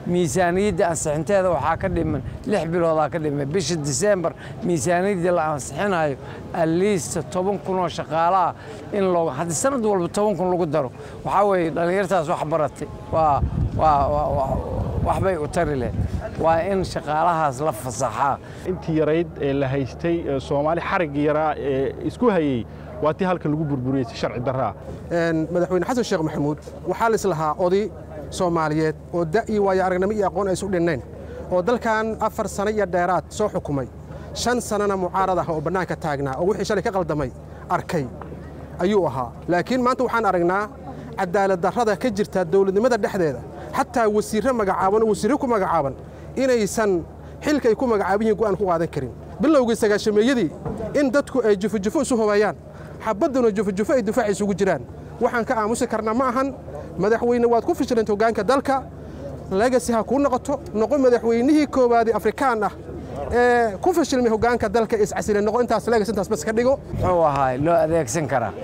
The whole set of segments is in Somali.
miisaaniyadda ansixinteeda waxaa ka dhiman lix biloodaa ka dhiman bisha disembar miisaaniyaddii la ansixinayo aliista toban kun oo shaqaale ah in loo haddii sanad walba toban kun lagu daro waxaa weeye dhallinyartaas wax baratay waa waa waa waxbay u tari leh waa in shaqaalahaas la fasaxaa intii yarayd ee la haystay soomaali xariggii yaraa ee isku hayey waa tii halkan lagu burburiyey si sharci darraa madaxweyne xasan sheekh maxamuud waxaa la islahaa oday soomaaliyeed oo da' iyo waayo aragnimo iyo aqoon ay isu dhinnayn oo dalkan afar sano iyo dheeraad soo xukumay shan sannana mucaarad ah oo bannaanka taagnaa oo wixii shalay ka qaldamay arkay ayuu ahaa laakiin maanta waxaan aragnaa cadaalad darrada ka jirta dawladnimada dhexdeeda xataa wasiirre magacaaban oo wasiirre ku magacaaban inaysan xilka ay ku magacaaban yihiin go'aan ku qaadan karin bilowgii sagaashameeyadii in dadku ay jufojufo isu hubayaan xabadduna jufojufo ay difaac isugu jiraan waxaan ka aamusi karnaa ma ahan madaxweyne waad ku fishilanta hoggaanka dalka legasi ha kuu noqoto noqo madaxweynihii koowaadii afrikaan ah ee ku fishilmay hoggaanka dalka iscasile noqo intaas legas intaas bas ka dhigo muxuu ahaay loo adeegsan karaa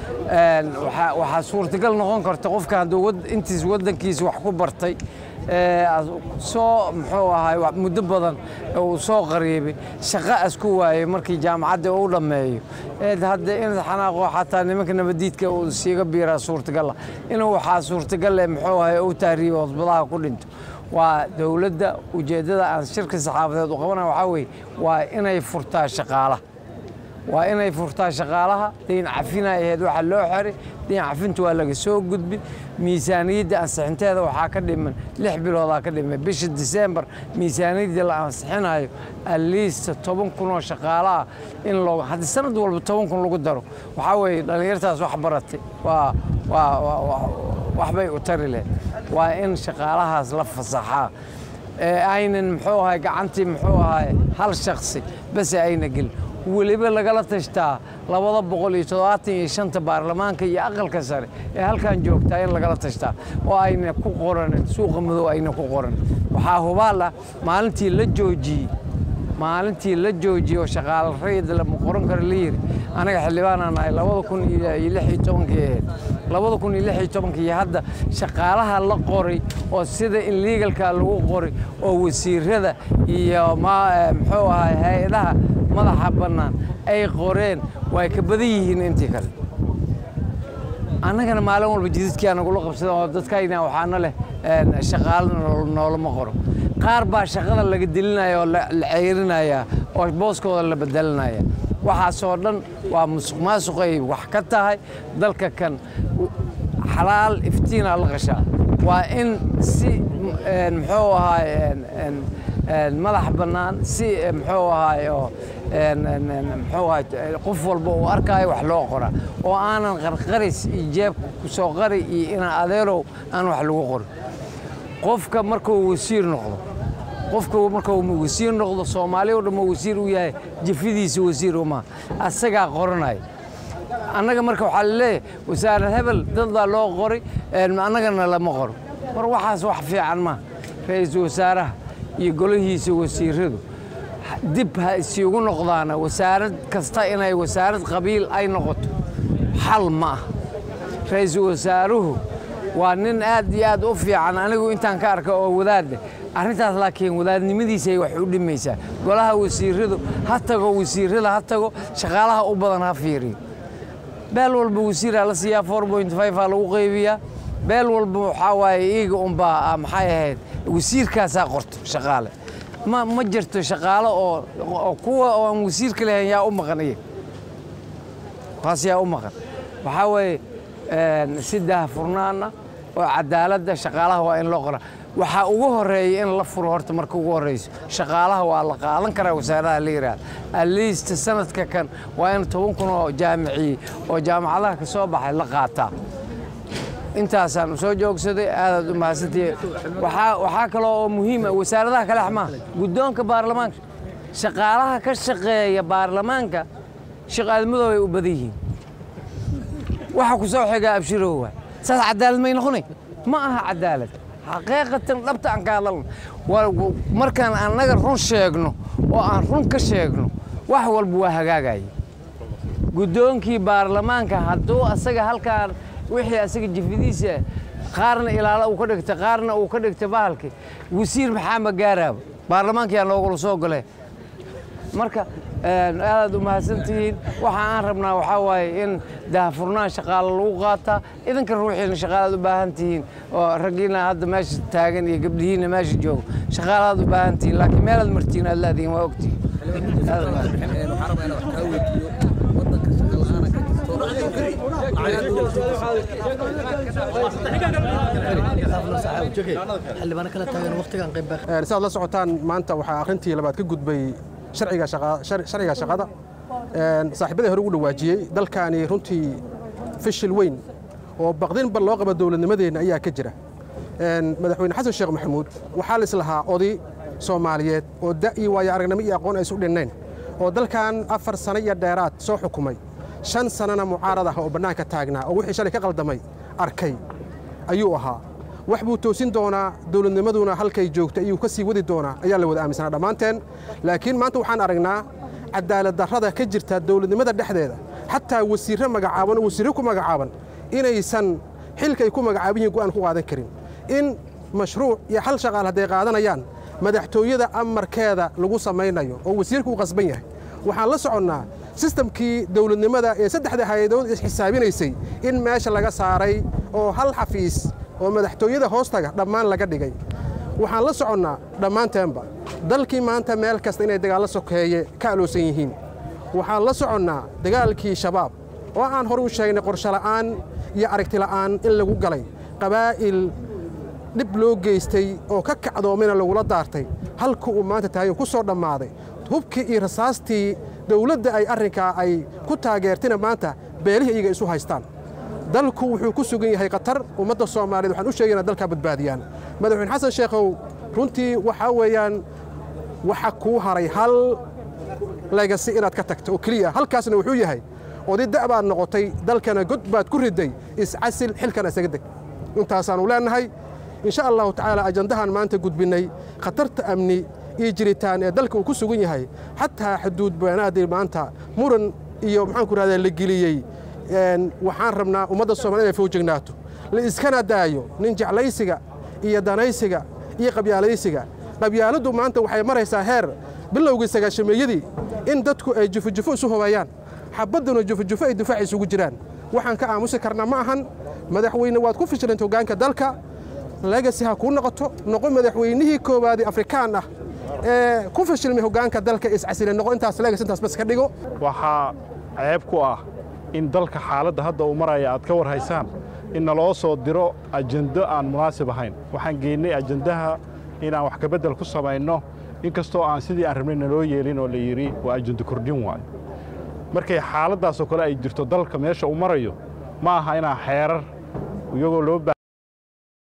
waxaa suurtagal noqon karta qofka hadduu intiis waddankiisa wax ku bartay soo muxuu ahaay muddo badan uu soo qariibay shaqo asku waayey markii jaamacadda uu dhammeeyo hadda in xanaaqo xataa nimanka nabadiidka uu siiga biiraa suurtagala inuu waxaa suurtagal eh muxuu ahaay uu tahriibo cusbadaha ku dhinto waa dowladda ujeeddada aan shirka saxaafadeed u qabana waxaa weeye waa inay furtaa shaqaalaha waa inay furtaa shaqaalaha dayn cafina ahayd waxa loo xiray dayn cafinta waa laga soo gudbin miisaaniyadda ansixinteeda waxaa ka dhiman lix biloodaa ka dhiman bisha disembar miisaaniyaddii la ansixinayo aliista toban kun oo shaqaale ah in loo haddii sanad walba toban kun lagu daro waxaa weeye dhallinyartaas wax baratay waa waa waxbay u tari leh waa in shaqaalahaas la fasaxaa aynan muxuu ahay gacantii muxuu ahay hal shaksi base ayna gelin weliba lagala tashtaa labada boqol iyo toddobaatan iyo shanta baarlamaanka iyo aqalka sare ee halkan joogtaa in lagala tashtaa oo ayna ku qoranin suuqa madow ayna ku qoranin waxaa hubaal ah maalintii la joojiyey maalintii la joojiyey oo shaqaale rayid lama qoran karo la yiri anaga xildhibaanaan nahay labada kun iyo lix iyo tobankii ahayd labada kun iyo lix iyo tobankii iyo hadda shaqaalaha la qoray oo sida in legalka lagu qoray oo wasiirada iyo muxuu ahay hay-adaha madaxa bannaan ay qoreen way ka badan yihiin intii kale annagana maalin walba jidadkii anagula qabsada oo dadkayna waxaana leh shaqaalo noolama qoro qaar baa shaqada laga dilinaya oo la ceyrinaya oo booskooda la bedelinaya waxaasoo dhan waa musuq maasuq ay wax ka tahay dalka kan xalaal iftiinaa la qashaa waa in si muxuu ahaay madax bannaan si muxuu ahaay oo muxuu ahaay qof walba uu arkaayo wax loo qoraa oo aanan qarqaris iyo jeebka ku soo qari iyo inaan adeerow aan wax lagu qorin qofka markuu wasiir noqdo qofka markuu wasiir noqdo soomaali o dhan wasiir u yahay jafidiisa wasiir uma asagaa qoranaya annaga marka waxaa laleeyahay wasaarad hebel dad baa loo qoray annagana lama qoro mar waxaas wax fiican ma ra-iisul wasaaraha iyo golihiisa wasiiradu dib ha isiugu noqdaana wasaarad kasta inay wasaarad qabiil ay noqoto xal ma ah ra-iisul wasaaruhu waa nin aad iyo aad u fiican anigu intaan ka arka oo wadaadeh arrintaas laakiin wadaadnimadiisay wax u dhimaysaa golaha wasiiradu ha tago wasiirada ha tago shaqaalaha u badan ha fiiriyo beel walba wasiiraa la siiyaa four point five aa lagu qaybiyaa beel walba waxaa waaye iiga unbaa maxay ahayd wasiirkaasaa qorto shaqaale ma ma jirto shaqaale oo oo kuwa oo aan wasiirka lahayn yaa u maqan iyaga taas yaa u maqan waxaa weeye si daahfurnaana oo cadaaladda shaqaalaha waa in loo qoraa waxaa ugu horeeya in la furo horta marka ugu horreyso shaqaalaha waa la qaadan karaa wasaaradaha la yidhaahda aliista sanadka kan waa in toban kun oo jaamiciyey oo jaamacadaha ka soo baxay la qaataa intaasaan u soo joogsaday aadaad u mahadsantihi waxaa kaloo oo muhiima wasaaradaha kale xmaa guddoonka baarlamaanka shaqaalaha ka shaqeeya baarlamaanka shaqaadmadoo ay u badan yihiin waxa ku soo xigaa abshirow waay saas cadaalad may noqonay ma aha cadaalad xaqiiqatan dhabta aan ka hadalna markaan annaga run sheegno oo aan run ka sheegno wax walba waa hagaagaya guddoonkii baarlamaanka hadduu asaga halkaan wixii asaga jifidiisa qaarna ilaala uu ka dhigtay qaarna uu ka dhigtay bahalkii wasiir maxaa ma gaaraaba baarlamaankiyaa noogula soo gole marka aadaad u mahadsantihiin waxa aan rabnaa waxaa waaye in daahfurnaan shaqaale lagu qaataa idinka ruuxiina shaqaalaad u baahan tihiin oo raggiina hadda meesha taagan iyo gabdhihiina meesha joogo shaqaalaad u baahan tihiin laakiin meelaad martiin aad laadiin waa ogtihiin Aad u mahadsan. xildhibaano kala taagan waqtigan qayb baa si aad la socotaan maanta waxaa akhrintii labaad ka gudbay sharciga shaqa- shar- sharciga shaqada Een, saaxiibadii hore ugu dhawaajiyey dalkaani runtii fishil weyn oo baqdinba loo qaba dowladnimadeenna ayaa ka jira Een, madaxweyne xasan sheekh maxamuud waxaa lislahaa oday soomaaliyeed oo da' iyo waayo aragnimo iyo aqoon ay isu dhinnayn oo dalkan afar sano iyo dheeraad soo xukumay shan sanana mucaarad ah oo bannaanka taagnaa oo wixii shalay ka qaldamay arkay ayuu ahaa wax buu toosin doonaa dowladnimaduna halkay joogta ayuu ka sii wadi doonaa ayaa la wada aaminsanaa dhammaanteen laakiin maanta waxaan aragnaa cadaalad darrada ka jirta dowladnimada dhexdeeda xataa wasiirre magacaaban oo wasiirre ku magacaaban inaysan xilka ay ku magacaaban yihiin go'aan ku qaadan karin in mashruuc iyo hal shaqaal hadday qaadanayaan madaxtooyada amarkeeda lagu samaynayo oo wasiirku uu qasban yahay waxaan la soconnaa sistamkii dowladnimada ee saddexda hay-adood isxisaabinaysay in meesha laga saaray oo hal xafiis oo madaxtooyada hoostaga dhammaan laga dhigay waxaan la soconnaa dhammaanteenba dalkii maanta meel kasta inay dagaallo sokeeye ka aloosan yihiin waxaan la soconnaa dagaalkii shabaab oo aan hore u sheegnay qorshola'aan iyo aragtila'aan in lagu galay qabaa'il dhib loo geystay oo ka kacdoomina lagula daartay halka uu maanta tahay oo ku soo dhammaaday hubkii iyo rasaastii dowladda ay arrinkaa ay ku taageertina maanta beelihii iyaga isu haystaan dalku wuxuu ku sugan yahay khatar ummadda soomaaliyeed waxaan u sheegaynaa dalkaa badbaadiyaan madaxweyne xasan sheekhow runtii waxaa weeyaan waxa kuu haray hal legasi inaad ka tagto oo keliya halkaasna wuxuu yahay oday da' baad noqotay dalkana god baad ku riday iscasil xilkana isaga deg intaasaannu leennahay insha allahu tacaala ajandahan maanta gudbinnay khatarta amni iyo jiritaan ee dalka uu ku sugan yahay xataa xuduud beenaadii maanta muran iyo maxaan ku rahdaa la geliyey een, waxaan rabnaa ummadda soomaaliyed inay fowjignaato la iskana daayo nin jeclaysiga iyo danaysiga iyo qabyaalaysiga qabyaaladdu maanta waxay maraysaa heer bilowgii sagaashameeyadii in dadku ay jufujufo isu hubayaan xabadduna jufujufo ay difaac isugu jiraan waxaan ka aamusi karnaa ma ahan madaxweyne waad ku fishilanta hoggaanka dalka legasi ha kuu noqoto noqo madaxweynihii koowaadii afrikaan ah ee ku fashilmay hoggaanka dalka iscasile noqo intaas legas intaas bas ka dhigo waxaa ceeb ku ah in dalka xaaladda hadda uu maraya aad ka war haysaan in naloo soo diro ajendo aan munaasib ahayn waxaan geennay ajendaha inaan wax kabeddel ku samayno inkastoo aan sidii aan rabnay naloo yeelin oo la yidhi waa ajendo kordhin waayo markay xaaladdaasoo kale ay jirto dalka meesha uu marayo ma aha inaan xeerar iyagoo loo baa